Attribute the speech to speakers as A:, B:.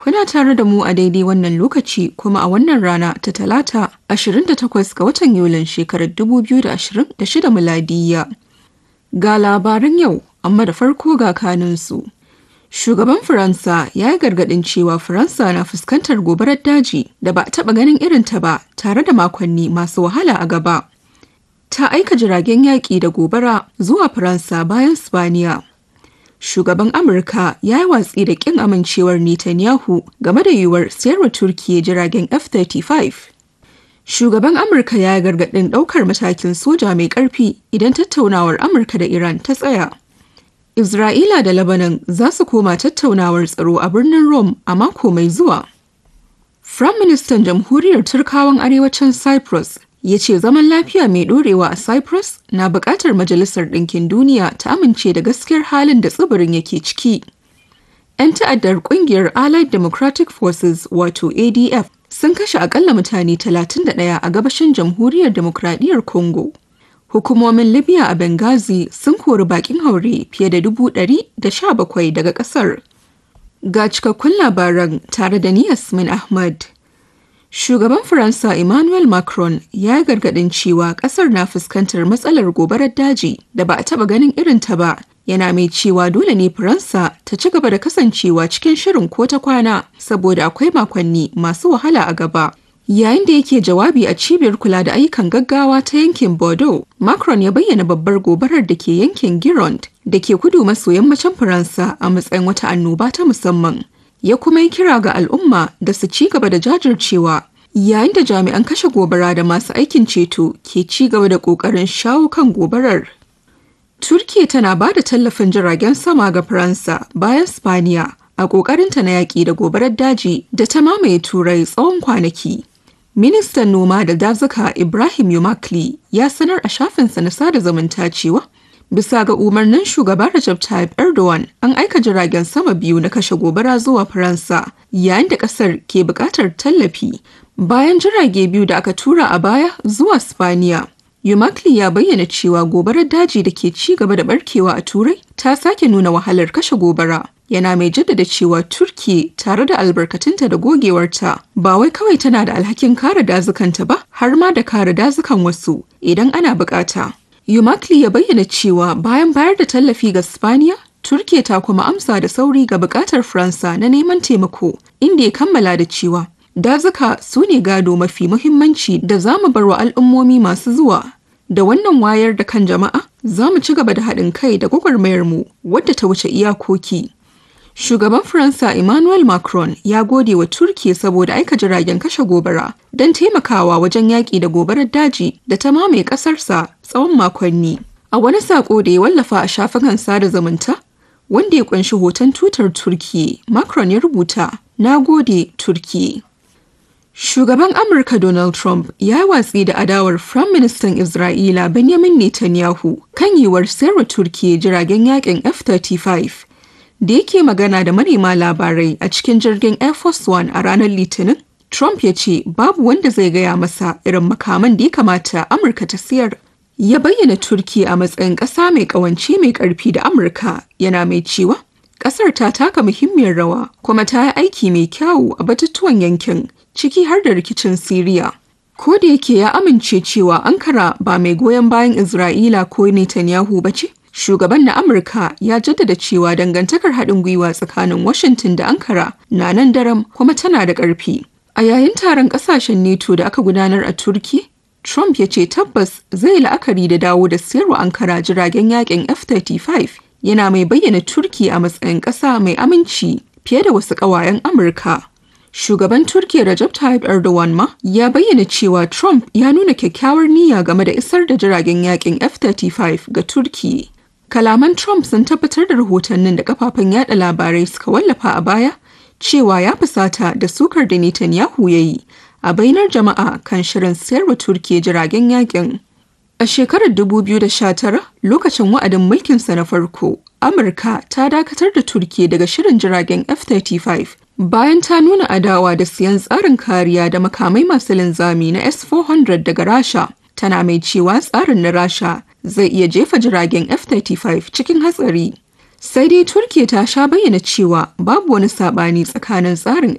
A: Kuna tare da mu a daidai wannan lokaci kuma a wannan rana ta talata 28 ga watan Yulin shekarar 2026 miladiyya. Ga labaran yau, amma da farko ga kanunsu. Shugaban Faransa ya yi gargaɗin cewa Faransa na fuskantar gobarar daji da ba a taɓa ganin irinta ba tare da makonni masu wahala a gaba. Ta aika jiragen yaƙi da gobara zuwa Faransa bayan Spaniya. Shugaban Amurka ya yi watsi da ƙin amincewar Netanyahu game da yiwuwar sayarwa Turkiyya jiragen F-35. Shugaban Amurka ya yi gargaɗin ɗaukar matakin soja mai ƙarfi idan tattaunawar Amurka da Iran ta tsaya. Isra'ila da Lebanon za su koma tattaunawar tsaro a birnin Rome a mako mai zuwa. Firaministan Jamhuriyar Turkawan Arewacin Cyprus ya ce zaman lafiya mai ɗorewa a Cyprus na buƙatar Majalisar Ɗinkin Duniya ta amince da gaskiyar halin da tsibirin yake ciki. 'Yan ta'addar ƙungiyar Allied Democratic Forces wato ADF sun kashe akalla mutane 31 a gabashin Jamhuriyar Demokradiyyar Congo. Hukumomin Libya a Benghazi sun kori bakin haure fiye da dubu ɗari da sha bakwai daga ƙasar. Ga cikakkun labaran tare da ni Yasmin Ahmad. Shugaban Faransa Emmanuel Macron ya yi gargaɗin cewa ƙasar na fuskantar matsalar gobarar daji da ba a taɓa ganin irinta ba. Yana mai cewa dole ne Faransa ta ci gaba da kasancewa cikin shirin ko ta kwana saboda akwai makonni masu wahala a gaba. Yayin da yake jawabi a cibiyar kula da ayyukan gaggawa ta yankin Bordeaux, Macron ya bayyana babbar gobarar da ke yankin Gironde da ke kudu maso yammacin Faransa a matsayin wata annoba ta musamman. Ya kuma yi kira ga al'umma da su ci gaba da jajircewa yayin da jami'an kashe gobara da masu aikin ceto ke ci gaba da ƙoƙarin shawo kan gobarar. Turkiya tana ba da tallafin jiragen sama ga Faransa bayan Spaniya a ƙoƙarinta na yaƙi da gobarar daji da ta mamaye Turai tsawon kwanaki. Ministan noma da dazuka Ibrahim Yumakli ya sanar a shafinsa na sada zumunta cewa bisa ga umarnin shugaba Recep Tayyip Erdogan an aika jiragen sama biyu na kashe gobara zuwa Faransa yayin da kasar ke buƙatar tallafi bayan jirage biyu da aka tura a baya zuwa Spaniya. Yumakli ya bayyana cewa gobarar daji da ke ci gaba da barkewa a Turai ta sake nuna wahalar kashe gobara. yana mai jaddada cewa turki tare da albarkatunta da gogewarta ba wai kawai tana da alhakin kare dazukanta ba har ma da kare dazukan wasu idan ana bukata yumakli ya bayyana cewa bayan bayar da tallafi ga spaniya turkiya ta kuma amsa da sauri ga bukatar faransa na neman taimako inda ya kammala da cewa dazuka su ne gado mafi muhimmanci da za mu bar wa al'ummomi masu zuwa da wannan wayar da kan jama'a za mu ci gaba da haɗin kai da gwagwarmayarmu wadda ta wuce iyakoki Shugaban Faransa Emmanuel Macron ya gode wa Turki saboda aika jiragen kashe gobara don taimakawa wajen yaƙi da gobarar daji da ta mamaye ƙasarsa tsawon makonni. A wani saƙo da ya wallafa a shafukan sada zumunta, wanda ya ƙunshi hoton tutar Turki, Macron ya rubuta, "Na gode Turki." Shugaban Amurka Donald Trump ya yi watsi da adawar Firaministan Isra'ila Benjamin Netanyahu kan yiwuwar sayarwa Turki jiragen yaƙin F-35 da yake magana da manema labarai a cikin jirgin Air Force One a ranar Litinin, Trump ya ce babu wanda zai gaya masa irin makaman da ya kamata Amurka ta siyar. Ya bayyana Turki a matsayin ƙasa mai ƙawance mai ƙarfi da Amurka yana mai cewa ƙasar ta taka muhimmiyar rawa kuma ta yi aiki mai kyawu a batutuwan yankin ciki har da rikicin Siriya. Ko da yake ya amince cewa Ankara ba mai goyon bayan Isra'ila ko Netanyahu ba ce, Shugaban na Amurka ya jaddada cewa dangantakar haɗin gwiwa tsakanin Washington da Ankara na nan daram kuma tana da ƙarfi. A yayin taron ƙasashen NATO da aka gudanar a Turki, Trump ya ce tabbas zai la'akari da dawo da siyarwa Ankara jiragen yakin F-35 yana mai bayyana Turki a matsayin ƙasa mai aminci fiye da wasu ƙawayen Amurka. Shugaban Turkiyya Recep Tayyip Erdogan ma ya bayyana cewa Trump ya nuna kyakkyawar niyya game da isar da jiragen yakin F-35 ga Turkiyya. Kalaman Trump sun tabbatar da rahotannin da kafafen yada labarai suka wallafa a baya cewa ya fusata da sukar da Netanyahu ya yi a bainar jama'a kan shirin sayarwa Turkiyya jiragen yakin. A shekarar 2019 lokacin wa'adin mulkinsa na farko, Amurka ta dakatar da Turkiyya daga shirin jiragen F-35 bayan ta nuna adawa da siyan tsarin kariya da makamai masu linzami na S-400 daga Rasha. Tana mai cewa tsarin na Rasha zai iya jefa jiragen F-35 cikin hatsari. Sai dai Turkiya ta sha bayyana cewa babu wani sabani tsakanin tsarin